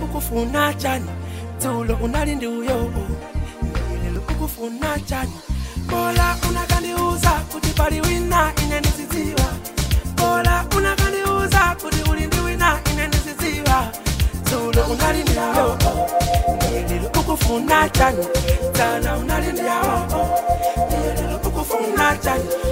ukufuna chani dzulo unali ndi uyo lero ukufuna chani bola unakandiuza kuti pali wina ine ndizidziwa bola unakandiuza kuti uli ndi wina ine ndizidziwa dzulo unali ndi uyo lero ukufuna chani dzana unali ndi yawo lero ukufuna chani